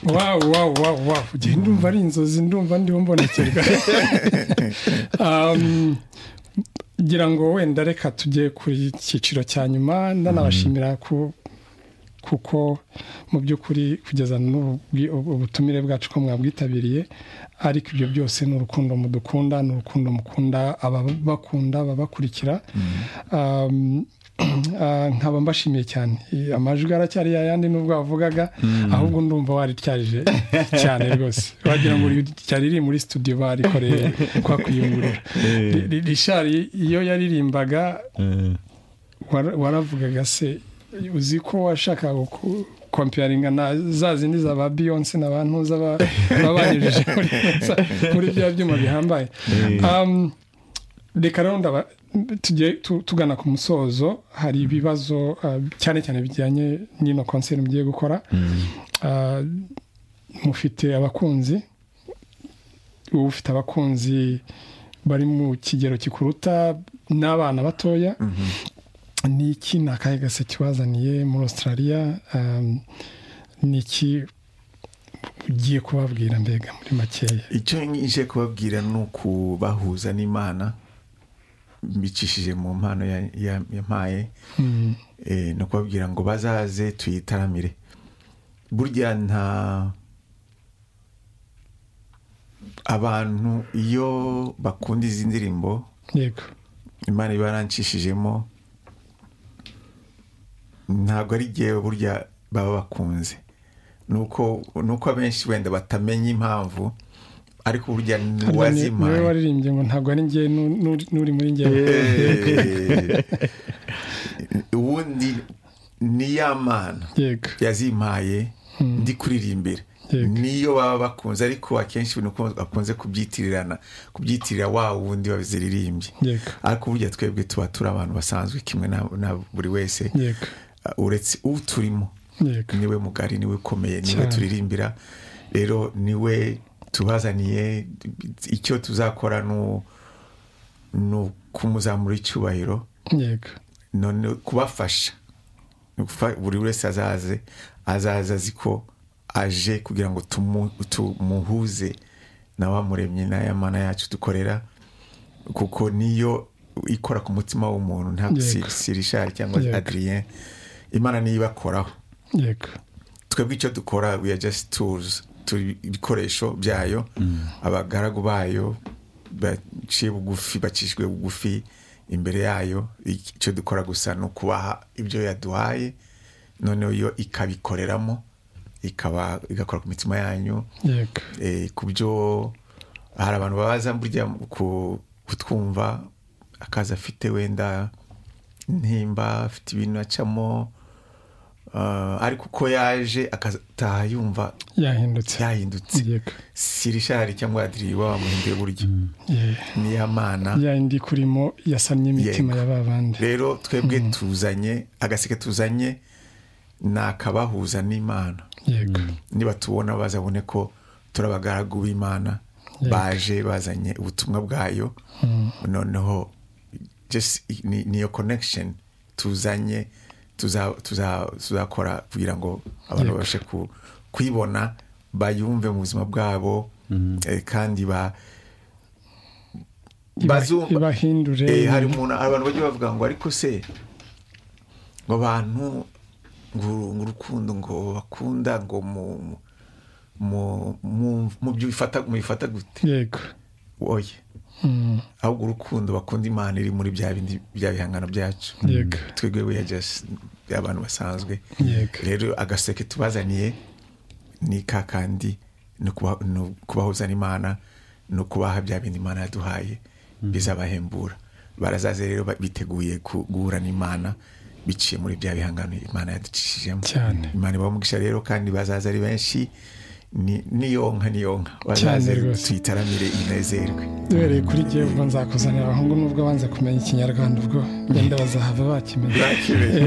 wawu wawu wawu wawu njye ndumva ari inzozi ndumva ndiho mbonekerwa Um, ngira ngo wenda reka tujye ku cyiciro cya nyuma ndanabashimira ku kuko mu by'ukuri kugeza n'ubu bwi- ubu- ubutumire bwacu ko mwabwitabiriye ariko ibyo byose ni urukundo mudukunda ni urukundo mukunda ababakunda ababakurikira Um, ah, nkaba mbashimiye cyane Eh, amajwi aracyari yayandi nubwo wavugaga ahubwo ndumva warityaje cyane rwose wagira ngo ryari riri muri studio barikoreye kwa kuyungurura Ri- ri- Richard iyo yaririmbaga wara- waravugaga se uzi ko washakaga ku- komparinga na za zindi za ba beyonce na ba ntuza ba- baba banyujije muri- muri bya byuma bihambaye Um, reka rero ndaba tujye tu- tugana ku musozo hari ibibazo uh, cyane cyane bijyanye n'ino konseri mugiye gukora Uh, mufite abakunzi uba ufite abakunzi bari mu kigero kikuruta n'abana batoya ni iki ni akahe gase kibazaniye muri australia um, ni iki ugiye kubabwira mbega muri makeya icyo nje kubabwira ni ukubahuza n'imana mbicishije mu mpano ya- ya- yampaye Eh, ni ukubabwira ngo bazaze tuyitaramire burya nta abantu iyo bakunda izi ndirimbo yego imana iba yarancishijemo ntabwo ari jyewe burya baba bakunze ni uko ni uko abenshi wenda batamenya impamvu ariko burya Harya ni- niwe ntiwazimaye waririmbye ngo ntabwo ari njye nu- nu- n'uri muri njyewe Eh, ubundi ni ya mana yego yazimpaye ndi kuririmbira Yego. niyo baba bakunze ariko akenshi nuko bakunze kubyitirana kubyitirira wa wundi waziririmbye Yego. ariko burya twebwe tuba turi abantu basanzwe kimwe na- na buri wese yego Uh, uretse uturimo yego niwe mugari niwe ukomeye niwe Cyane. turirimbira rero niwe tubazaniye icyo tuzakora ni u- ni ukumuzamura icyubahiro yego none kubafasha Ni ukufa- buri wese azaze azaza azi ko aje kugira ngo tumu- tumuhuze na wa muremyi n'aya mana yacu dukorera kuko niyo ikora ku mutima w'umuntu ntabwo si Yego. si Richard cyangwa Yego. adrien imana niyo ibakoraho yego twebwe icyo dukora we are just tools turi ibikoresho byayo abagaragu bayo baciye bugufi bacishijwe bugufi imbere yayo icyo dukora gusa ni ukubaha ibyo yaduhaye noneho yo ikabikoreramo ikaba igakora ku mitima yanyu yego eh, ku byo hari abantu babaza burya ku- kutwumva akaza afite wenda intimba afite ibintu acamo ah, ariko uko yaje akataha yumva yahindutse yahindutse yego si rishari cyangwa adiri wamuhinduye buryo Yeah. niya mana ya indi kurimo yasamye imitima Yego. ya ba bandi rero twebwe tuzanye agaseke tuzanye ni akabahuza n'imana yego niba tubona bazabone ko turi abagaragu b'imana Yego. baje bazanye ubutumwa bwayo noneho just i- ni- niyo connection tuzanye tuza- tuza- tuzakora kugira ngo abantu Yego. babashe ku- kuyibona bayumve mu buzima bwabo eh, kandi ba Iba- bazumva ibahindure Eh, hari umuntu abantu bajya bavuga ngo ariko se ngo abantu ngo ngo urukundo ngo bakunda ngo mu mu- mu mu- mu byo bifata mubifata gute yego oye Mm, ahubwo urukundo bakunda imana iri muri bya bindi bya bihangano byacu yego twebwe we are just abantu basanzwe Yego. rero agaseke tubazaniye ni ka kandi ni ukuba- ni ukubahuza n'imana ni ukubaha bya bindi imana yaduhaye bizabahembura barazaze rero ba- biteguye ku- guhura n'imana biciye muri bya bihangano imana yaducishijemo Cyane. imana ibamugisha rero kandi bazaza ari benshi ni- niyonka niyonka bazaze Cyane rwose. tuyitaramire inezerwe duhereye kuri jyewe ubwo nzakuzanira abahungu nubwo banze kumenya ikinyarwanda ubwo wenda bazahava bakimenya Bakimenye.